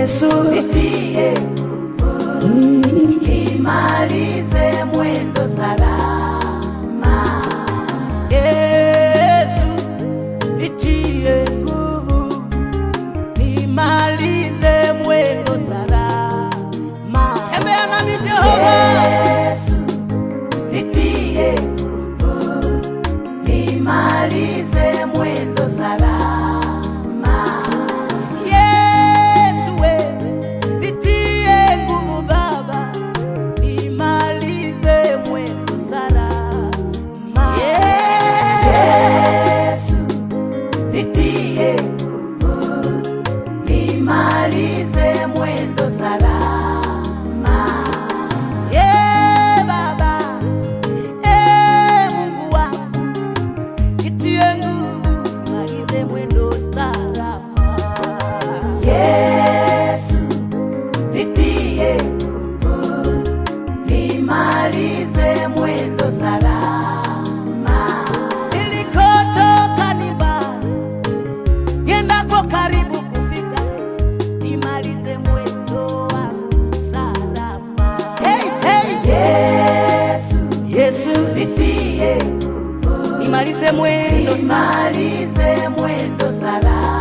Yesu, nitie nguvu, nimalize mwendo salama. Yesu, nitie nguvu, nimalize mwendo salama. Tembea nami Jehova, Yesu, nitie nguvu, nimalize mwendo salama. Yesu we, nitie nguvu Baba, nimalize mwendo salama. Yesu, nitie nguvu, nimalize mwendo salama. Ye Baba, e Mungu wangu, nitie nguvu, nimalize mwendo salama. Yesu, nitie nguvu, nimalize mwendo salama. Nilikotoka ni mbali, niendako karibu kufika, nimalize mwendo wangu salama. Hey, hey. Yesu, Yesu, nitie nguvu, nimalize mwendo salama. nimalize mwendo salama.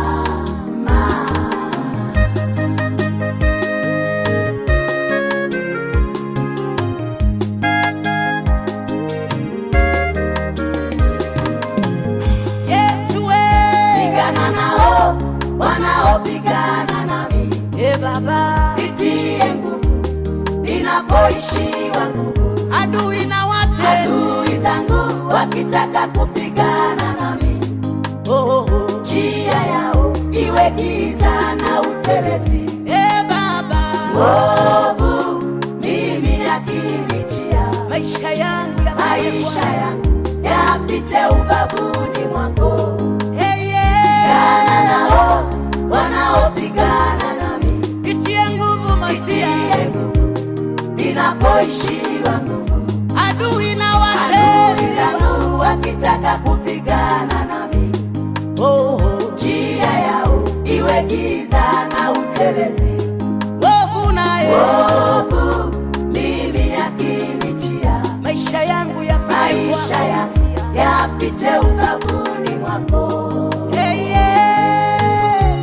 Yesu we, Pigana nao wanaopigana nami, e Baba, nitie nguvu ninapoishiwa nguvu. adui na wate Adui zangu wakitaka kupigana nami, oh, oh, oh. njia yao iwe giza na utelezi. E Baba, Ovu mimi yakinijia, maisha yangu ya maisha yangu yapiche ubavuni mwako. hey, yeah. Pigana nao wanaopigana nami, Nitie nguvu masia, nitie nguvu ninapoishiwa nguvu. adui na Adui watesi zangu wakitaka kupigana nami, oh, oh. njia yao iwe giza na utelezi. Wovu naye Ovu mimi yakinijia, maisha yangu ya maisha yangu yapiche ubavuni mwako. hey, yeah.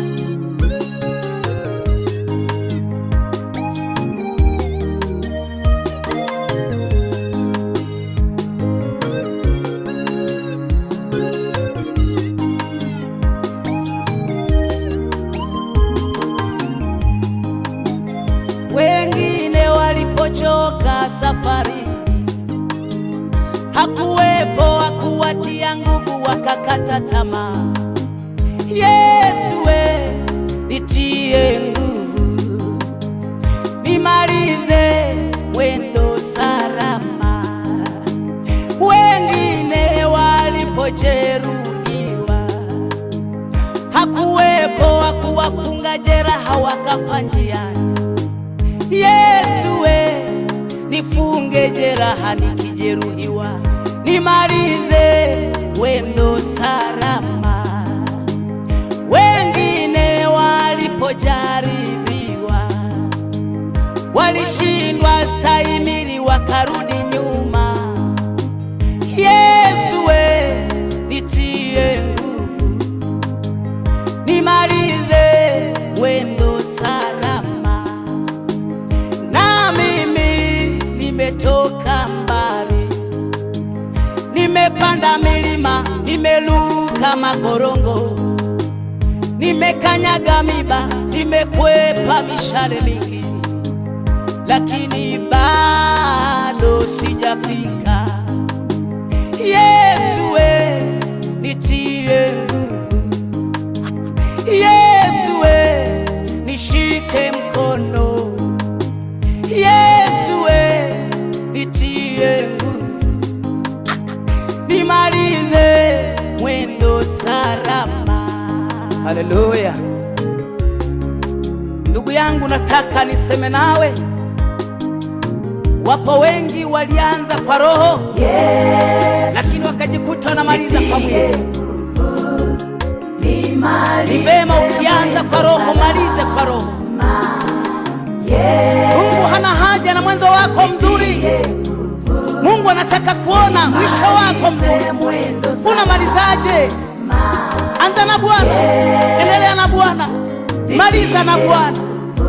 Wengine walipochoka safari, hakuwepo wa kuwatia nguvu, wakakata tamaa. Yesu we, nitie nguvu, nimalize mwendo salama. Wengine walipojeruhiwa, hakuwepo wa kuwafunga jeraha, wakafa njiani. Yesu we, nifunge jeraha nikijeruhiwa, nimalize wendo salama. Wengine walipojaribiwa, walishindwa stahimili, wakarudi nyuma. Yesu we, nitie nguvu, nimalize wendo salama na mimi nimetoka mbali, nimepanda milima, nimeluka makorongo, nimekanyaga miba, nimekwepa mishale mingi, lakini bado sijafika. Yesu we, nitie nguvu. Yesu we, nishike mkono. Yesu we, nitie nguvu, nimalize mwendo salama. Haleluya! Ndugu yangu, nataka niseme nawe, wapo wengi walianza kwa roho Yesu, lakini wakajikuta wanamaliza kwa nitie mwili. nguvu, nimalize Ni vema ukianza kwa roho, mwendo malize kwa roho. salama. Mungu hana haja na mwanzo wako mzuri. Mungu anataka kuona mwisho wako mzuri. mwendo Unamalizaje? Anza na Bwana, endelea na Bwana, maliza na Bwana.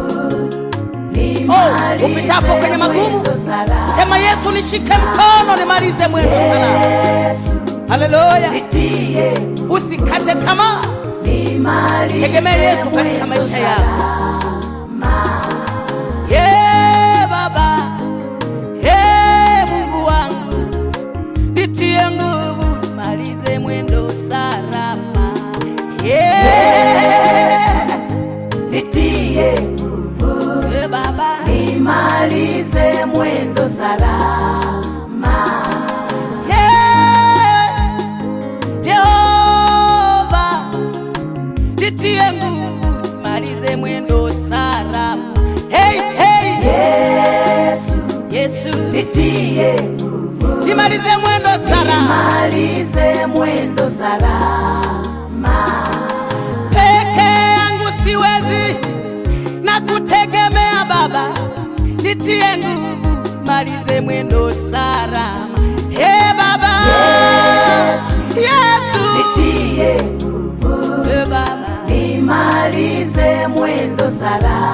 Oh, upitapo kwenye magumu, sema Yesu, nishike mkono nimalize mwendo salama. Yesu Haleluya! nitie Usikate tamaa, nimalize tegemea Yesu katika mwendo maisha yako. Ye Baba, ye Mungu wangu, nitie nguvu nimalize mwendo salama. Ye nitie ye Baba, nimalize mwendo salama ye Jehova, nitie nguvu nimalize mwendo salama. Hey, hey, Yesu Yesu, nitie nimalize mwendo salama. malize mwendo salama peke yangu siwezi na kutegemea Baba, nitie nguvu, malize mwendo salama. He Baba, Yesu. Yesu, nitie He Baba, nimalize mwendo salama